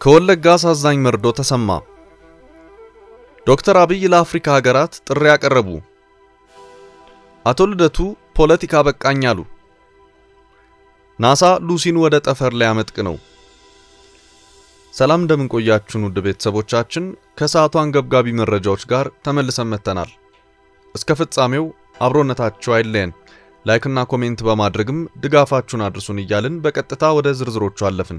ከወለጋ አሳዛኝ መርዶ ተሰማ። ዶክተር አብይ ለአፍሪካ ሀገራት ጥሪ ያቀረቡ። አቶ ልደቱ ፖለቲካ በቃኝ አሉ። ናሳ ሉሲን ወደ ጠፈር ሊያመጥቅ ነው። ሰላም እንደምንቆያችሁን ውድ ቤተሰቦቻችን፣ ከሰዓቱ አንገብጋቢ መረጃዎች ጋር ተመልሰን መጥተናል። እስከ ፍጻሜው አብሮነታችሁ አይለየን። ላይክና ኮሜንት በማድረግም ድጋፋችሁን አድርሱን እያልን በቀጥታ ወደ ዝርዝሮቹ አለፍን።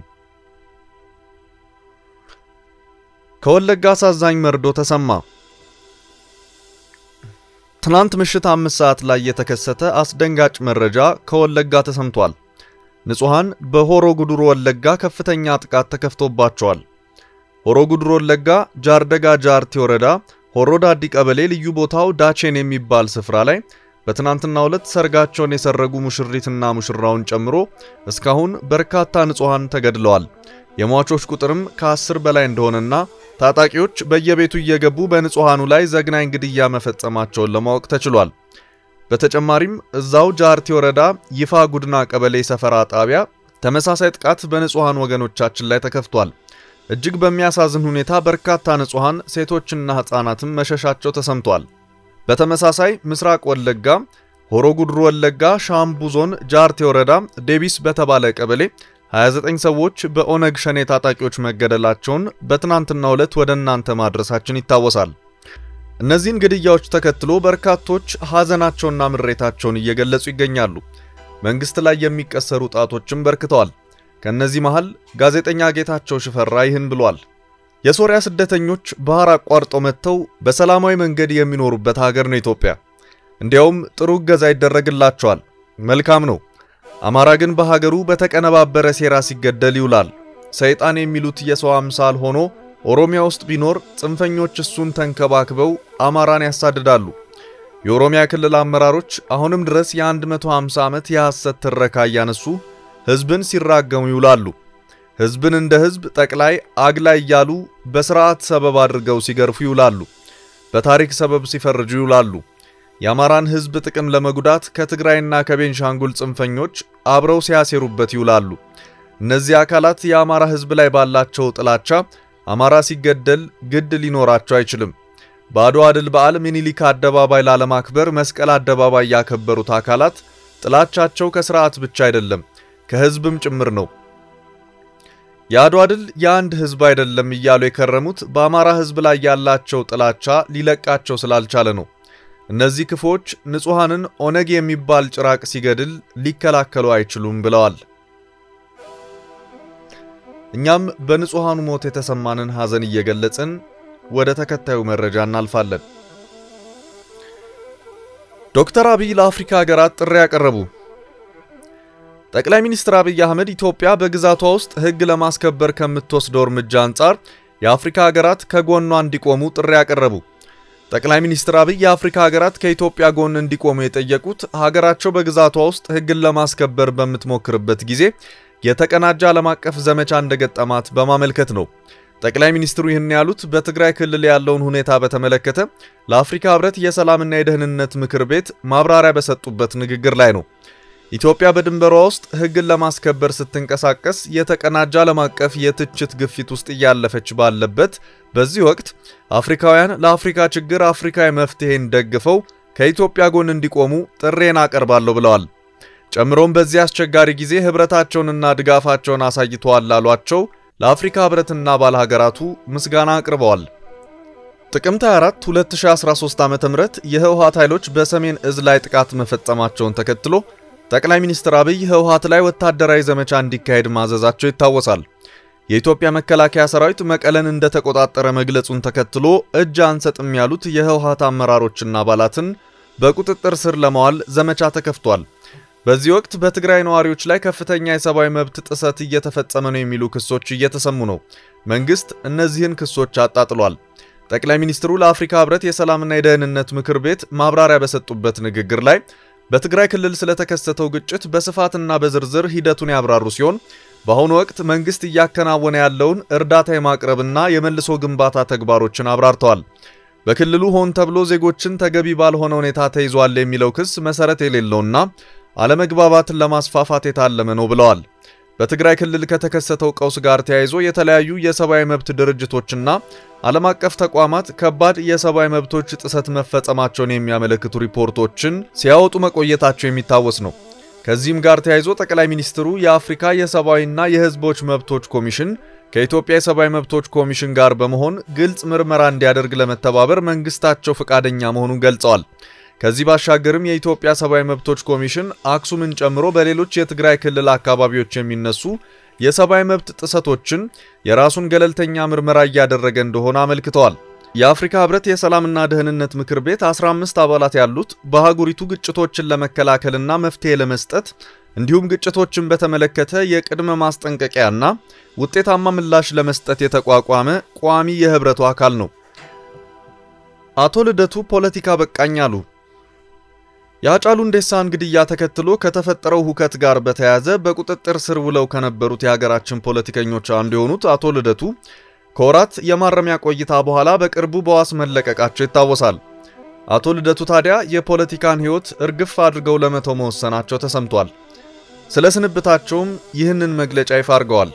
ከወለጋ አሳዛኝ መርዶ ተሰማ። ትናንት ምሽት አምስት ሰዓት ላይ የተከሰተ አስደንጋጭ መረጃ ከወለጋ ተሰምቷል። ንጹሃን በሆሮ ጉዱሩ ወለጋ ከፍተኛ ጥቃት ተከፍቶባቸዋል። ሆሮ ጉዱሩ ወለጋ ጃርደጋ ጃርቲ ወረዳ ሆሮ ዳዲ ቀበሌ ልዩ ቦታው ዳቼን የሚባል ስፍራ ላይ በትናንትናው ዕለት ሰርጋቸውን የሰረጉ ሙሽሪትና ሙሽራውን ጨምሮ እስካሁን በርካታ ንጹሃን ተገድለዋል። የሟቾች ቁጥርም ከአስር በላይ እንደሆነና ታጣቂዎች በየቤቱ እየገቡ በንጹሃኑ ላይ ዘግናኝ ግድያ መፈጸማቸውን ለማወቅ ተችሏል። በተጨማሪም እዛው ጃርቲ ወረዳ ይፋ ጉድና ቀበሌ ሰፈራ ጣቢያ ተመሳሳይ ጥቃት በንጹሃን ወገኖቻችን ላይ ተከፍቷል። እጅግ በሚያሳዝን ሁኔታ በርካታ ንጹሃን ሴቶችና ሕፃናትም መሸሻቸው ተሰምቷል። በተመሳሳይ ምስራቅ ወለጋ ሆሮ ጉድሩ ወለጋ ሻምቡ ዞን ጃርቴ ወረዳ ዴቢስ በተባለ ቀበሌ 29 ሰዎች በኦነግ ሸኔ ታጣቂዎች መገደላቸውን በትናንትናው ዕለት ወደ እናንተ ማድረሳችን ይታወሳል። እነዚህን ግድያዎች ተከትሎ በርካቶች ሐዘናቸውና ምሬታቸውን እየገለጹ ይገኛሉ። መንግስት ላይ የሚቀሰሩ ጣቶችም በርክተዋል። ከነዚህ መሃል ጋዜጠኛ ጌታቸው ሽፈራ ይህን ብሏል። የሶሪያ ስደተኞች ባህር አቋርጠው መጥተው በሰላማዊ መንገድ የሚኖሩበት ሀገር ነው ኢትዮጵያ። እንዲያውም ጥሩ እገዛ ይደረግላቸዋል። መልካም ነው። አማራ ግን በሀገሩ በተቀነባበረ ሴራ ሲገደል ይውላል። ሰይጣን የሚሉት የሰው አምሳል ሆኖ ኦሮሚያ ውስጥ ቢኖር ጽንፈኞች እሱን ተንከባክበው አማራን ያሳድዳሉ። የኦሮሚያ ክልል አመራሮች አሁንም ድረስ የ150 ዓመት የሐሰት ትረካ እያነሱ ሕዝብን ሲራገሙ ይውላሉ። ሕዝብን እንደ ሕዝብ ጠቅላይ አግላይ እያሉ በስርዓት ሰበብ አድርገው ሲገርፉ ይውላሉ። በታሪክ ሰበብ ሲፈርጁ ይውላሉ። የአማራን ሕዝብ ጥቅም ለመጉዳት ከትግራይና ከቤንሻንጉል ጽንፈኞች አብረው ሲያሴሩበት ይውላሉ። እነዚህ አካላት የአማራ ሕዝብ ላይ ባላቸው ጥላቻ አማራ ሲገደል ግድ ሊኖራቸው አይችልም። በአድዋ ድል በዓል ሚኒሊክ አደባባይ ላለማክበር መስቀል አደባባይ ያከበሩት አካላት ጥላቻቸው ከስርዓት ብቻ አይደለም ከሕዝብም ጭምር ነው። የአድዋ ድል የአንድ ሕዝብ አይደለም እያሉ የከረሙት በአማራ ሕዝብ ላይ ያላቸው ጥላቻ ሊለቃቸው ስላልቻለ ነው። እነዚህ ክፎች ንጹሐንን ኦነግ የሚባል ጭራቅ ሲገድል ሊከላከሉ አይችሉም ብለዋል። እኛም በንጹሐኑ ሞት የተሰማንን ሐዘን እየገለጽን ወደ ተከታዩ መረጃ እናልፋለን። ዶክተር አብይ ለአፍሪካ ሀገራት ጥሪ ያቀረቡ። ጠቅላይ ሚኒስትር አብይ አህመድ ኢትዮጵያ በግዛቷ ውስጥ ሕግ ለማስከበር ከምትወስደው እርምጃ አንጻር የአፍሪካ ሀገራት ከጎኗ እንዲቆሙ ጥሪ ያቀረቡ። ጠቅላይ ሚኒስትር አብይ የአፍሪካ ሀገራት ከኢትዮጵያ ጎን እንዲቆሙ የጠየቁት ሀገራቸው በግዛቷ ውስጥ ሕግን ለማስከበር በምትሞክርበት ጊዜ የተቀናጀ ዓለም አቀፍ ዘመቻ እንደገጠማት በማመልከት ነው። ጠቅላይ ሚኒስትሩ ይህን ያሉት በትግራይ ክልል ያለውን ሁኔታ በተመለከተ ለአፍሪካ ህብረት የሰላምና የደህንነት ምክር ቤት ማብራሪያ በሰጡበት ንግግር ላይ ነው። ኢትዮጵያ በድንበሯ ውስጥ ሕግን ለማስከበር ስትንቀሳቀስ የተቀናጀ ዓለም አቀፍ የትችት ግፊት ውስጥ እያለፈች ባለበት በዚህ ወቅት አፍሪካውያን ለአፍሪካ ችግር አፍሪካዊ መፍትሄን ደግፈው ከኢትዮጵያ ጎን እንዲቆሙ ጥሬን አቀርባለሁ ብለዋል። ጨምሮም በዚህ አስቸጋሪ ጊዜ ህብረታቸውንና ድጋፋቸውን አሳይተዋል ላሏቸው ለአፍሪካ ህብረትና ባለ ሀገራቱ ምስጋና አቅርበዋል። ጥቅምት 24 2013 ዓ.ም የህወሓት ኃይሎች በሰሜን እዝ ላይ ጥቃት መፈጸማቸውን ተከትሎ ጠቅላይ ሚኒስትር አብይ ህወሓት ላይ ወታደራዊ ዘመቻ እንዲካሄድ ማዘዛቸው ይታወሳል። የኢትዮጵያ መከላከያ ሰራዊት መቀለን እንደተቆጣጠረ መግለጹን ተከትሎ እጅ አንሰጥም ያሉት የህወሓት አመራሮችና አባላትን በቁጥጥር ስር ለማዋል ዘመቻ ተከፍቷል። በዚህ ወቅት በትግራይ ነዋሪዎች ላይ ከፍተኛ የሰብአዊ መብት ጥሰት እየተፈጸመ ነው የሚሉ ክሶች እየተሰሙ ነው። መንግስት እነዚህን ክሶች አጣጥሏል። ጠቅላይ ሚኒስትሩ ለአፍሪካ ህብረት የሰላምና የደህንነት ምክር ቤት ማብራሪያ በሰጡበት ንግግር ላይ በትግራይ ክልል ስለተከሰተው ግጭት በስፋትና በዝርዝር ሂደቱን ያብራሩ ሲሆን በአሁኑ ወቅት መንግስት እያከናወነ ያለውን እርዳታ የማቅረብና የመልሶ ግንባታ ተግባሮችን አብራርተዋል። በክልሉ ሆን ተብሎ ዜጎችን ተገቢ ባልሆነ ሁኔታ ተይዟል የሚለው ክስ መሰረት የሌለውና አለመግባባትን ለማስፋፋት የታለመ ነው ብለዋል። በትግራይ ክልል ከተከሰተው ቀውስ ጋር ተያይዞ የተለያዩ የሰብአዊ መብት ድርጅቶችና ዓለም አቀፍ ተቋማት ከባድ የሰብአዊ መብቶች ጥሰት መፈጸማቸውን የሚያመለክቱ ሪፖርቶችን ሲያወጡ መቆየታቸው የሚታወስ ነው። ከዚህም ጋር ተያይዞ ጠቅላይ ሚኒስትሩ የአፍሪካ የሰብአዊና የሕዝቦች መብቶች ኮሚሽን ከኢትዮጵያ የሰብአዊ መብቶች ኮሚሽን ጋር በመሆን ግልጽ ምርመራ እንዲያደርግ ለመተባበር መንግስታቸው ፈቃደኛ መሆኑን ገልጸዋል። ከዚህ ባሻገርም የኢትዮጵያ ሰብአዊ መብቶች ኮሚሽን አክሱምን ጨምሮ በሌሎች የትግራይ ክልል አካባቢዎች የሚነሱ የሰብአዊ መብት ጥሰቶችን የራሱን ገለልተኛ ምርመራ እያደረገ እንደሆነ አመልክተዋል። የአፍሪካ ህብረት የሰላምና ደህንነት ምክር ቤት 15 አባላት ያሉት በአህጉሪቱ ግጭቶችን ለመከላከልና መፍትሄ ለመስጠት እንዲሁም ግጭቶችን በተመለከተ የቅድመ ማስጠንቀቂያና ውጤታማ ምላሽ ለመስጠት የተቋቋመ ቋሚ የህብረቱ አካል ነው። አቶ ልደቱ ፖለቲካ በቃኝ አሉ። የአጫሉ ሁንዴሳን ግድያ ተከትሎ ከተፈጠረው ሁከት ጋር በተያያዘ በቁጥጥር ስር ውለው ከነበሩት የሀገራችን ፖለቲከኞች አንዱ የሆኑት አቶ ልደቱ ከወራት የማረሚያ ቆይታ በኋላ በቅርቡ በዋስ መለቀቃቸው ይታወሳል። አቶ ልደቱ ታዲያ የፖለቲካን ህይወት እርግፍ አድርገው ለመተው መወሰናቸው ተሰምቷል። ስለ ስንብታቸውም ይህንን መግለጫ ይፋ አድርገዋል።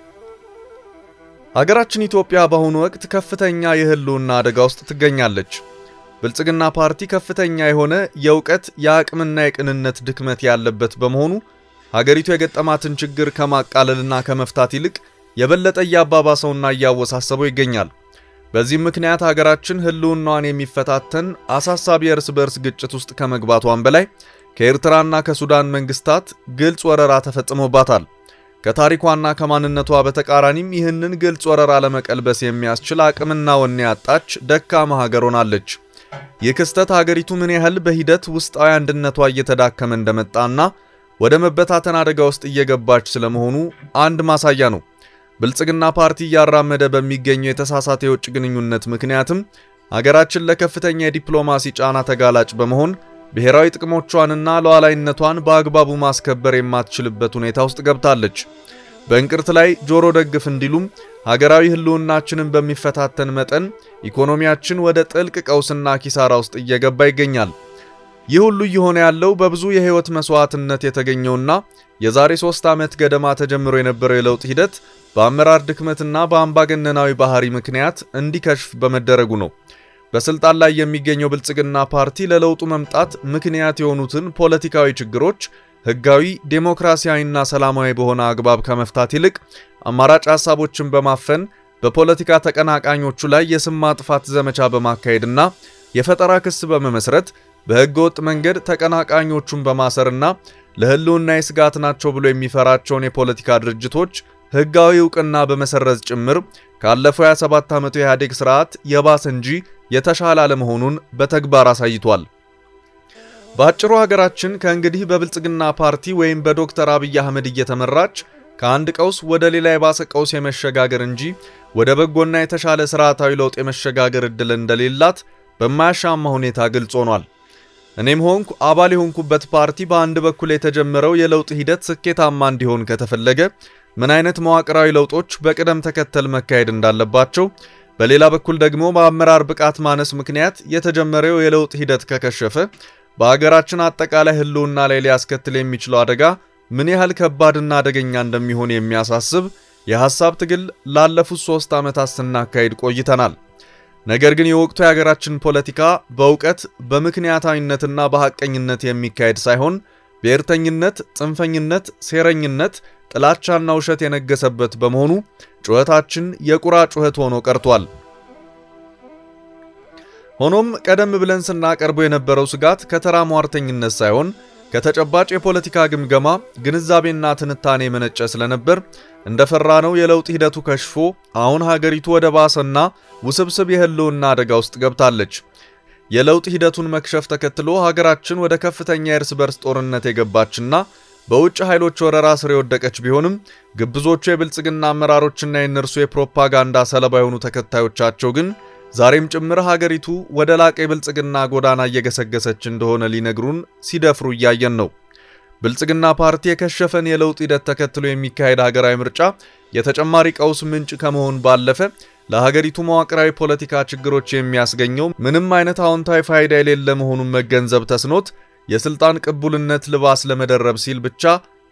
ሀገራችን ኢትዮጵያ በአሁኑ ወቅት ከፍተኛ የህልውና አደጋ ውስጥ ትገኛለች። ብልጽግና ፓርቲ ከፍተኛ የሆነ የእውቀት የአቅምና የቅንነት ድክመት ያለበት በመሆኑ ሀገሪቱ የገጠማትን ችግር ከማቃለልና ከመፍታት ይልቅ የበለጠ እያባባሰውና እያወሳሰበው ይገኛል። በዚህም ምክንያት ሀገራችን ህልውናዋን የሚፈታተን አሳሳቢ የእርስ በርስ ግጭት ውስጥ ከመግባቷን በላይ ከኤርትራና ከሱዳን መንግስታት ግልጽ ወረራ ተፈጽሞባታል። ከታሪኳና ከማንነቷ በተቃራኒም ይህንን ግልጽ ወረራ ለመቀልበስ የሚያስችል አቅምና ወኔ ያጣች ደካማ ሀገር ሆናለች። ይህ ክስተት ሀገሪቱ ምን ያህል በሂደት ውስጣዊ አንድነቷ እየተዳከመ እንደመጣና ወደ መበታተን አደጋ ውስጥ እየገባች ስለመሆኑ አንድ ማሳያ ነው። ብልጽግና ፓርቲ እያራመደ በሚገኘው የተሳሳተ የውጭ ግንኙነት ምክንያትም ሀገራችን ለከፍተኛ የዲፕሎማሲ ጫና ተጋላጭ በመሆን ብሔራዊ ጥቅሞቿንና ሉዓላዊነቷን በአግባቡ ማስከበር የማትችልበት ሁኔታ ውስጥ ገብታለች። በእንቅርት ላይ ጆሮ ደግፍ እንዲሉም ሀገራዊ ህልውናችንን በሚፈታተን መጠን ኢኮኖሚያችን ወደ ጥልቅ ቀውስና ኪሳራ ውስጥ እየገባ ይገኛል። ይህ ሁሉ እየሆነ ያለው በብዙ የህይወት መስዋዕትነት የተገኘውና የዛሬ ሶስት ዓመት ገደማ ተጀምሮ የነበረው የለውጥ ሂደት በአመራር ድክመትና በአምባገነናዊ ባህሪ ምክንያት እንዲከሽፍ በመደረጉ ነው። በስልጣን ላይ የሚገኘው ብልጽግና ፓርቲ ለለውጡ መምጣት ምክንያት የሆኑትን ፖለቲካዊ ችግሮች ህጋዊ፣ ዴሞክራሲያዊና ሰላማዊ በሆነ አግባብ ከመፍታት ይልቅ አማራጭ ሐሳቦችን በማፈን በፖለቲካ ተቀናቃኞቹ ላይ የስም ማጥፋት ዘመቻ በማካሄድና የፈጠራ ክስ በመመስረት በህገ ወጥ መንገድ ተቀናቃኞቹን በማሰርና ለህልውና የስጋት ናቸው ብሎ የሚፈራቸውን የፖለቲካ ድርጅቶች ህጋዊ እውቅና በመሰረዝ ጭምር ካለፈው 27 ዓመቱ የኢህአዴግ ስርዓት የባሰ እንጂ የተሻለ አለመሆኑን በተግባር አሳይቷል። በአጭሩ ሀገራችን ከእንግዲህ በብልጽግና ፓርቲ ወይም በዶክተር አብይ አህመድ እየተመራች ከአንድ ቀውስ ወደ ሌላ የባሰ ቀውስ የመሸጋገር እንጂ ወደ በጎና የተሻለ ስርዓታዊ ለውጥ የመሸጋገር እድል እንደሌላት በማያሻማ ሁኔታ ግልጽ ሆኗል። እኔም ሆንኩ አባል የሆንኩበት ፓርቲ በአንድ በኩል የተጀመረው የለውጥ ሂደት ስኬታማ እንዲሆን ከተፈለገ ምን አይነት መዋቅራዊ ለውጦች በቅደም ተከተል መካሄድ እንዳለባቸው፣ በሌላ በኩል ደግሞ በአመራር ብቃት ማነስ ምክንያት የተጀመረው የለውጥ ሂደት ከከሸፈ በሀገራችን አጠቃላይ ህልውና ላይ ሊያስከትል የሚችለው አደጋ ምን ያህል ከባድና አደገኛ እንደሚሆን የሚያሳስብ የሐሳብ ትግል ላለፉት ሶስት ዓመታት ስናካሄድ ቆይተናል። ነገር ግን የወቅቱ የሀገራችን ፖለቲካ በእውቀት በምክንያታዊነትና በሐቀኝነት የሚካሄድ ሳይሆን ብሔርተኝነት፣ ጽንፈኝነት፣ ሴረኝነት፣ ጥላቻና ውሸት የነገሰበት በመሆኑ ጩኸታችን የቁራ ጩኸት ሆኖ ቀርቷል። ሆኖም ቀደም ብለን ስናቀርበው የነበረው ስጋት ከተራ ሟርተኝነት ሳይሆን ከተጨባጭ የፖለቲካ ግምገማ ግንዛቤና ትንታኔ የመነጨ ስለነበር እንደፈራነው የለውጥ ሂደቱ ከሽፎ አሁን ሀገሪቱ ወደ ባሰና ውስብስብ የህልውና አደጋ ውስጥ ገብታለች። የለውጥ ሂደቱን መክሸፍ ተከትሎ ሀገራችን ወደ ከፍተኛ የእርስ በርስ ጦርነት የገባችና በውጭ ኃይሎች ወረራ ስር የወደቀች ቢሆንም ግብዞቹ የብልጽግና አመራሮችና የእነርሱ የፕሮፓጋንዳ ሰለባ የሆኑ ተከታዮቻቸው ግን ዛሬም ጭምር ሀገሪቱ ወደ ላቀ የብልጽግና ጎዳና እየገሰገሰች እንደሆነ ሊነግሩን ሲደፍሩ እያየን ነው። ብልጽግና ፓርቲ የከሸፈን የለውጥ ሂደት ተከትሎ የሚካሄድ ሀገራዊ ምርጫ የተጨማሪ ቀውስ ምንጭ ከመሆን ባለፈ ለሀገሪቱ መዋቅራዊ ፖለቲካ ችግሮች የሚያስገኘው ምንም አይነት አዎንታዊ ፋይዳ የሌለ መሆኑን መገንዘብ ተስኖት የስልጣን ቅቡልነት ልባስ ለመደረብ ሲል ብቻ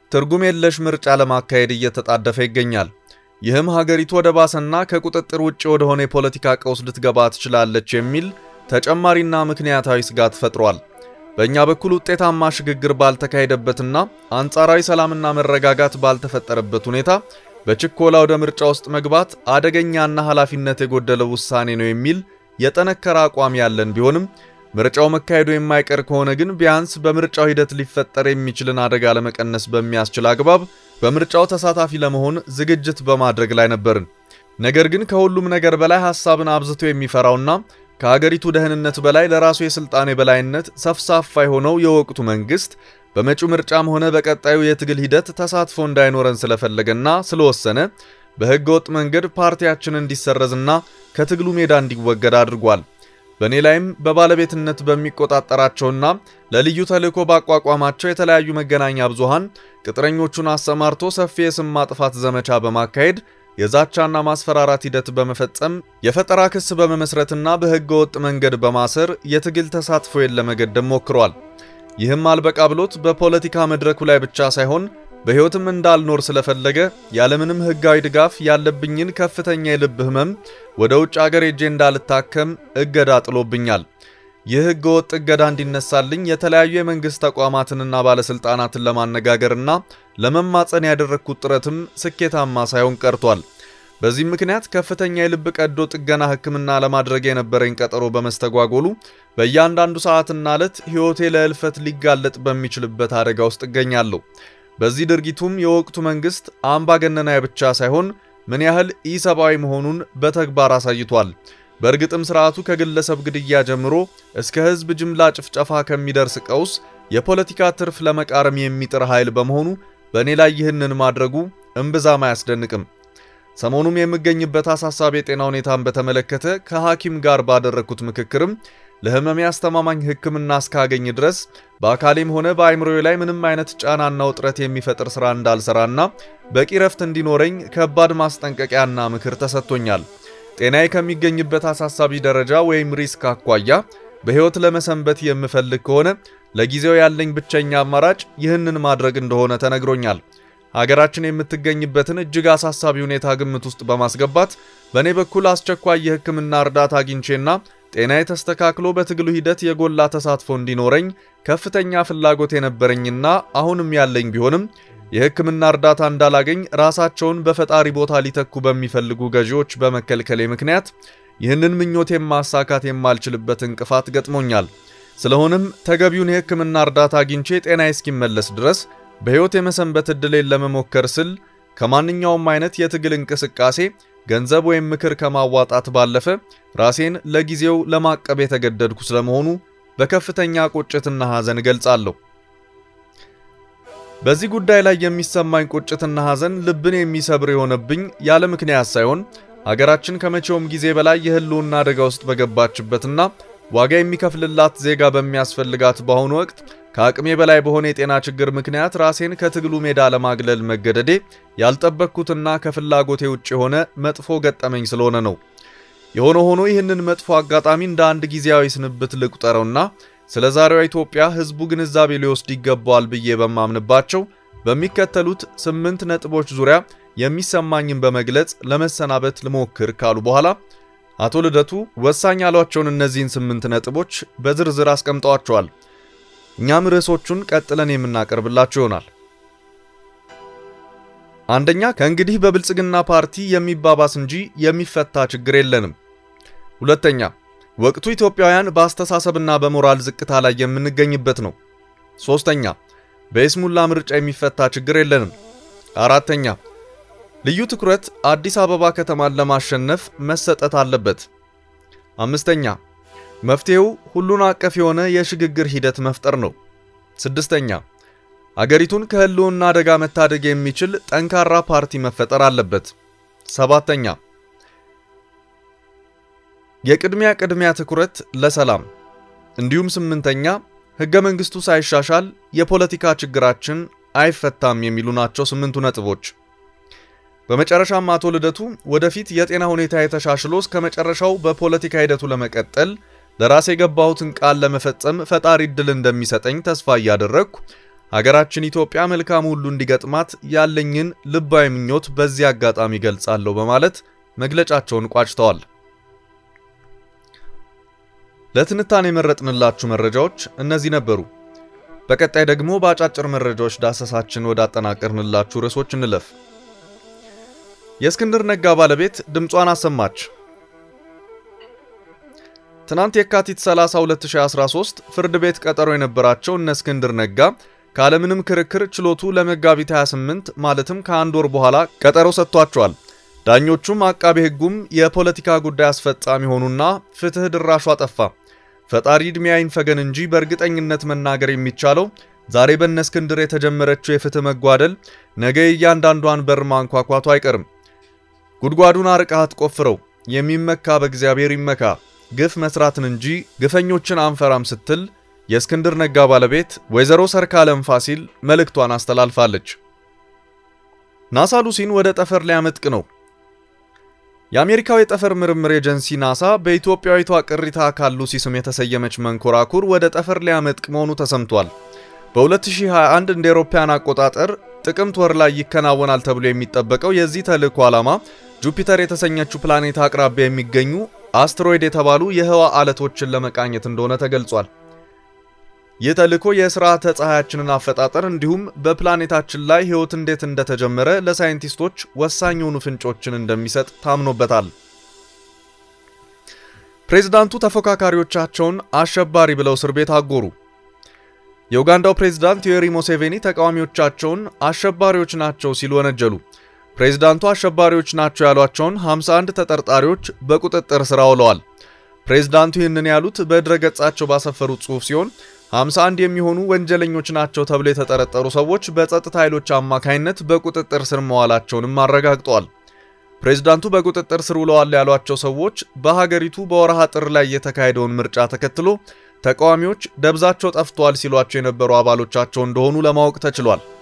ትርጉም የለሽ ምርጫ ለማካሄድ እየተጣደፈ ይገኛል። ይህም ሀገሪቱ ወደ ባሰና ከቁጥጥር ውጭ ወደሆነ የፖለቲካ ቀውስ ልትገባ ትችላለች የሚል ተጨማሪና ምክንያታዊ ስጋት ፈጥሯል። በእኛ በኩል ውጤታማ ሽግግር ባልተካሄደበትና አንጻራዊ ሰላምና መረጋጋት ባልተፈጠረበት ሁኔታ በችኮላ ወደ ምርጫ ውስጥ መግባት አደገኛና ኃላፊነት የጎደለው ውሳኔ ነው የሚል የጠነከረ አቋም ያለን ቢሆንም ምርጫው መካሄዱ የማይቀር ከሆነ ግን ቢያንስ በምርጫው ሂደት ሊፈጠር የሚችልን አደጋ ለመቀነስ በሚያስችል አግባብ በምርጫው ተሳታፊ ለመሆን ዝግጅት በማድረግ ላይ ነበርን። ነገር ግን ከሁሉም ነገር በላይ ሐሳብን አብዝቶ የሚፈራውና ከሀገሪቱ ደህንነት በላይ ለራሱ የስልጣን የበላይነት ሰፍሳፋ የሆነው የወቅቱ መንግስት በመጪው ምርጫም ሆነ በቀጣዩ የትግል ሂደት ተሳትፎ እንዳይኖረን ስለፈለገና ስለወሰነ በሕገ ወጥ መንገድ ፓርቲያችን እንዲሰረዝና ከትግሉ ሜዳ እንዲወገድ አድርጓል። በእኔ ላይም በባለቤትነት በሚቆጣጠራቸውና ለልዩ ተልዕኮ ባቋቋማቸው የተለያዩ መገናኛ ብዙሃን ቅጥረኞቹን አሰማርቶ ሰፊ የስም ማጥፋት ዘመቻ በማካሄድ የዛቻና ማስፈራራት ሂደት በመፈጸም የፈጠራ ክስ በመመስረትና በሕገ ወጥ መንገድ በማሰር የትግል ተሳትፎዬን ለመገደብ ሞክሯል። ይህም አልበቃ ብሎት በፖለቲካ መድረኩ ላይ ብቻ ሳይሆን በሕይወትም እንዳልኖር ስለፈለገ ያለምንም ሕጋዊ ድጋፍ ያለብኝን ከፍተኛ የልብ ህመም ወደ ውጭ አገር ሄጄ እንዳልታከም እገዳ ጥሎብኛል። ይህ ሕገ ወጥ እገዳ እንዲነሳልኝ የተለያዩ የመንግሥት ተቋማትንና ባለሥልጣናትን ለማነጋገርና ለመማፀን ያደረግኩት ጥረትም ስኬታማ ሳይሆን ቀርቷል። በዚህም ምክንያት ከፍተኛ የልብ ቀዶ ጥገና ሕክምና ለማድረግ የነበረኝ ቀጠሮ በመስተጓጎሉ በእያንዳንዱ ሰዓትና ዕለት ሕይወቴ ለእልፈት ሊጋለጥ በሚችልበት አደጋ ውስጥ እገኛለሁ። በዚህ ድርጊቱም የወቅቱ መንግስት አምባገነናዊ ብቻ ሳይሆን ምን ያህል ኢሰብአዊ መሆኑን በተግባር አሳይቷል። በእርግጥም ስርዓቱ ከግለሰብ ግድያ ጀምሮ እስከ ህዝብ ጅምላ ጭፍጨፋ ከሚደርስ ቀውስ የፖለቲካ ትርፍ ለመቃረም የሚጥር ኃይል በመሆኑ በእኔ ላይ ይህንን ማድረጉ እምብዛም አያስደንቅም። ሰሞኑም የምገኝበት አሳሳቢ የጤና ሁኔታን በተመለከተ ከሐኪም ጋር ባደረግኩት ምክክርም ለህመሜ አስተማማኝ ሕክምና እስካገኝ ድረስ በአካሌም ሆነ በአይምሮዬ ላይ ምንም አይነት ጫናና ውጥረት የሚፈጥር ሥራ እንዳልሰራና በቂ ረፍት እንዲኖረኝ ከባድ ማስጠንቀቂያና ምክር ተሰጥቶኛል። ጤናዬ ከሚገኝበት አሳሳቢ ደረጃ ወይም ሪስክ አኳያ በሕይወት ለመሰንበት የምፈልግ ከሆነ ለጊዜው ያለኝ ብቸኛ አማራጭ ይህንን ማድረግ እንደሆነ ተነግሮኛል። ሀገራችን የምትገኝበትን እጅግ አሳሳቢ ሁኔታ ግምት ውስጥ በማስገባት በእኔ በኩል አስቸኳይ የሕክምና እርዳታ አግኝቼና ጤናዬ ተስተካክሎ በትግሉ ሂደት የጎላ ተሳትፎ እንዲኖረኝ ከፍተኛ ፍላጎት የነበረኝና አሁንም ያለኝ ቢሆንም የሕክምና እርዳታ እንዳላገኝ ራሳቸውን በፈጣሪ ቦታ ሊተኩ በሚፈልጉ ገዢዎች በመከልከሌ ምክንያት ይህንን ምኞቴን ማሳካት የማልችልበት እንቅፋት ገጥሞኛል። ስለሆነም ተገቢውን የሕክምና እርዳታ አግኝቼ ጤናዬ እስኪመለስ ድረስ በሕይወት የመሰንበት ዕድሌን ለመሞከር ስል ከማንኛውም አይነት የትግል እንቅስቃሴ ገንዘብ ወይም ምክር ከማዋጣት ባለፈ ራሴን ለጊዜው ለማቀብ የተገደድኩ ስለመሆኑ በከፍተኛ ቁጭትና ሐዘን እገልጻለሁ። በዚህ ጉዳይ ላይ የሚሰማኝ ቁጭትና ሐዘን ልብን የሚሰብር የሆነብኝ ያለ ምክንያት ሳይሆን ሀገራችን ከመቼውም ጊዜ በላይ የህልውና አደጋ ውስጥ በገባችበትና ዋጋ የሚከፍልላት ዜጋ በሚያስፈልጋት በአሁኑ ወቅት ከአቅሜ በላይ በሆነ የጤና ችግር ምክንያት ራሴን ከትግሉ ሜዳ ለማግለል መገደዴ ያልጠበቅኩትና ከፍላጎቴ ውጭ የሆነ መጥፎ ገጠመኝ ስለሆነ ነው። የሆነ ሆኖ ይህንን መጥፎ አጋጣሚ እንደ አንድ ጊዜያዊ ስንብት ልቁጠረውና ስለ ዛሬዋ ኢትዮጵያ ህዝቡ ግንዛቤ ሊወስድ ይገባዋል ብዬ በማምንባቸው በሚከተሉት ስምንት ነጥቦች ዙሪያ የሚሰማኝን በመግለጽ ለመሰናበት ልሞክር ካሉ በኋላ አቶ ልደቱ ወሳኝ ያሏቸውን እነዚህን ስምንት ነጥቦች በዝርዝር አስቀምጠዋቸዋል። እኛም ርዕሶቹን ቀጥለን የምናቀርብላችሁ ይሆናል። አንደኛ፣ ከእንግዲህ በብልጽግና ፓርቲ የሚባባስ እንጂ የሚፈታ ችግር የለንም። ሁለተኛ፣ ወቅቱ ኢትዮጵያውያን በአስተሳሰብና በሞራል ዝቅታ ላይ የምንገኝበት ነው። ሶስተኛ፣ በይስሙላ ምርጫ የሚፈታ ችግር የለንም። አራተኛ፣ ልዩ ትኩረት አዲስ አበባ ከተማን ለማሸነፍ መሰጠት አለበት። አምስተኛ መፍትሄው ሁሉን አቀፍ የሆነ የሽግግር ሂደት መፍጠር ነው። ስድስተኛ አገሪቱን ከህልውና አደጋ መታደግ የሚችል ጠንካራ ፓርቲ መፈጠር አለበት። ሰባተኛ የቅድሚያ ቅድሚያ ትኩረት ለሰላም እንዲሁም ስምንተኛ ህገ መንግስቱ ሳይሻሻል የፖለቲካ ችግራችን አይፈታም የሚሉ ናቸው ስምንቱ ነጥቦች። በመጨረሻም አቶ ልደቱ ወደፊት የጤና ሁኔታ የተሻሽሎ እስከ መጨረሻው በፖለቲካ ሂደቱ ለመቀጠል ለራሴ የገባሁትን ቃል ለመፈጸም ፈጣሪ እድል እንደሚሰጠኝ ተስፋ እያደረግኩ ሀገራችን ኢትዮጵያ መልካም ሁሉ እንዲገጥማት ያለኝን ልባዊ ምኞት በዚህ አጋጣሚ ገልጻለሁ በማለት መግለጫቸውን ቋጭተዋል። ለትንታኔ የመረጥንላችሁ መረጃዎች እነዚህ ነበሩ። በቀጣይ ደግሞ በአጫጭር መረጃዎች ዳሰሳችን ወዳጠናቀርንላችሁ ርዕሶች እንለፍ። የእስክንድር ነጋ ባለቤት ድምጿን አሰማች። ትናንት የካቲት 30 2013 ፍርድ ቤት ቀጠሮ የነበራቸው እነ እስክንድር ነጋ ካለምንም ክርክር ችሎቱ ለመጋቢት 28 ማለትም ከአንድ ወር በኋላ ቀጠሮ ሰጥቷቸዋል። ዳኞቹም አቃቤ ሕጉም የፖለቲካ ጉዳይ አስፈጻሚ ሆኑና ፍትህ ድራሹ አጠፋ። ፈጣሪ ዕድሜ አይንፈገን እንጂ በእርግጠኝነት መናገር የሚቻለው ዛሬ በእነ እስክንድር የተጀመረችው የፍትህ መጓደል ነገ እያንዳንዷን በር ማንኳኳቱ አይቀርም። ጉድጓዱን አርቀህ አትቆፍረው፣ የሚመካ በእግዚአብሔር ይመካ፣ ግፍ መስራትን እንጂ ግፈኞችን አንፈራም ስትል የእስክንድር ነጋ ባለቤት ወይዘሮ ሰርካለም ፋሲል መልእክቷን አስተላልፋለች። ናሳ ሉሲን ወደ ጠፈር ሊያመጥቅ ነው። የአሜሪካው የጠፈር ምርምር ኤጀንሲ ናሳ በኢትዮጵያዊቷ ቅሪተ አካል ሉሲ ስም የተሰየመች መንኮራኩር ወደ ጠፈር ሊያመጥቅ መሆኑ ተሰምቷል። በ2021 እንደ አውሮፓውያን አቆጣጠር ጥቅምት ወር ላይ ይከናወናል ተብሎ የሚጠበቀው የዚህ ተልእኮ ዓላማ ጁፒተር የተሰኘችው ፕላኔት አቅራቢያ የሚገኙ አስትሮይድ የተባሉ የህዋ አለቶችን ለመቃኘት እንደሆነ ተገልጿል። ይህ ተልእኮ የስርዓተ ፀሐያችንን አፈጣጠር እንዲሁም በፕላኔታችን ላይ ህይወት እንዴት እንደተጀመረ ለሳይንቲስቶች ወሳኝ የሆኑ ፍንጮችን እንደሚሰጥ ታምኖበታል። ፕሬዝዳንቱ ተፎካካሪዎቻቸውን አሸባሪ ብለው እስር ቤት አጎሩ። የኡጋንዳው ፕሬዝዳንት ዮዌሪ ሙሴቬኒ ተቃዋሚዎቻቸውን አሸባሪዎች ናቸው ሲሉ ወነጀሉ። ፕሬዝዳንቱ አሸባሪዎች ናቸው ያሏቸውን 51 ተጠርጣሪዎች በቁጥጥር ስር አውለዋል። ፕሬዝዳንቱ ይህንን ያሉት በድረገጻቸው ባሰፈሩት ጽሑፍ ሲሆን 51 የሚሆኑ ወንጀለኞች ናቸው ተብሎ የተጠረጠሩ ሰዎች በጸጥታ ኃይሎች አማካይነት በቁጥጥር ስር መዋላቸውንም አረጋግጠዋል። ፕሬዝዳንቱ በቁጥጥር ስር ውለዋል ያሏቸው ሰዎች በሀገሪቱ በወርሃ ጥር ላይ የተካሄደውን ምርጫ ተከትሎ ተቃዋሚዎች ደብዛቸው ጠፍተዋል ሲሏቸው የነበሩ አባሎቻቸው እንደሆኑ ለማወቅ ተችሏል።